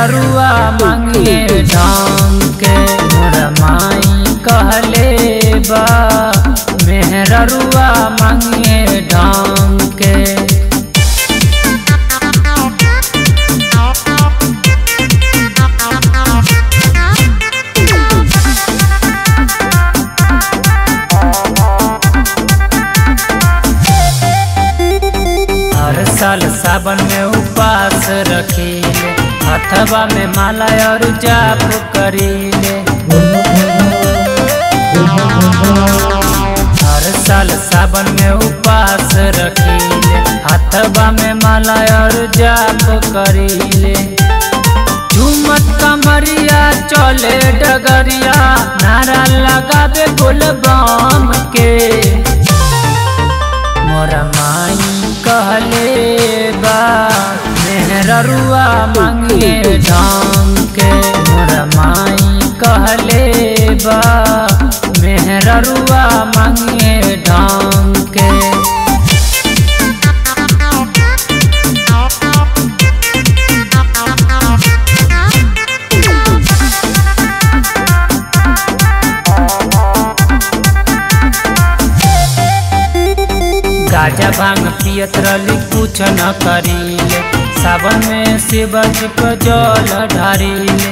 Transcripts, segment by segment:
मेहररुआ मांगे ढंग के मोर माई कहले बा मेहररुआ मांगे ढंग के हर साल सावन में उपास रखीले हथवा में माला और जाप करीले हर साल सावन में उपास रखीले हथवा में माला और जाप करीले झूमत कमरिया चले डगरिया नारा लगावे बोलबम के मोरा माई कहले बा मेहररुआ मांगे ढंग के मोरा माई कहले बा मेहररुआ मांगे ढंग के गाजा भांग पियत रली कुछ न करीले सावन में शिवज को जल ढारीले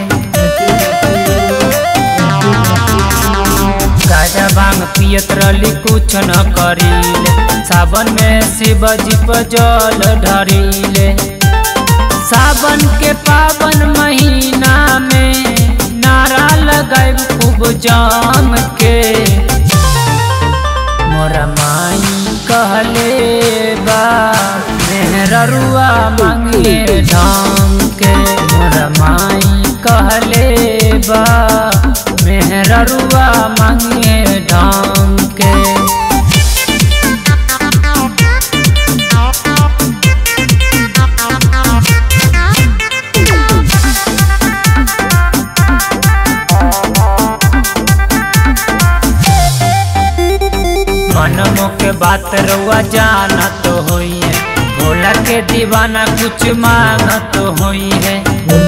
गाजा भांग पियत रली कुछ न करीले सावन में शिवजी को जल ढारीले सावन के पावन महीना में नारा लगाए खूब जाम के मोरा माई कहले बा मेहररुआ मांगे ढंग के मोरा माई कहले बा मेहररुआ मांगे ढंग के मनमो के बात रउआ जाना तो होई है भोला के दीवाना कुछ मांगा तो होई है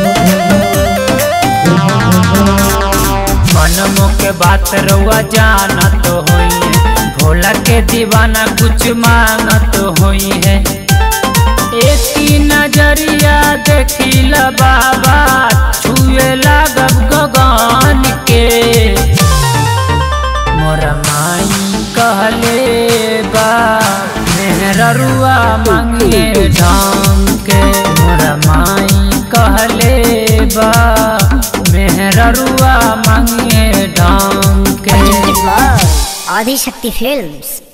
मनमो के बात रउआ जाना तो होई है भोला के दीवाना कुछ मांगा तो होई है एक ही नजरिया देखिल बाबा छुए लागब गगन के मोरा माई कहले बा मेहररुआ मांगे ढंग के मोरा माई कहले बा मेहररुआ मांगे ढंग के आदि शक्ति फिल्म्स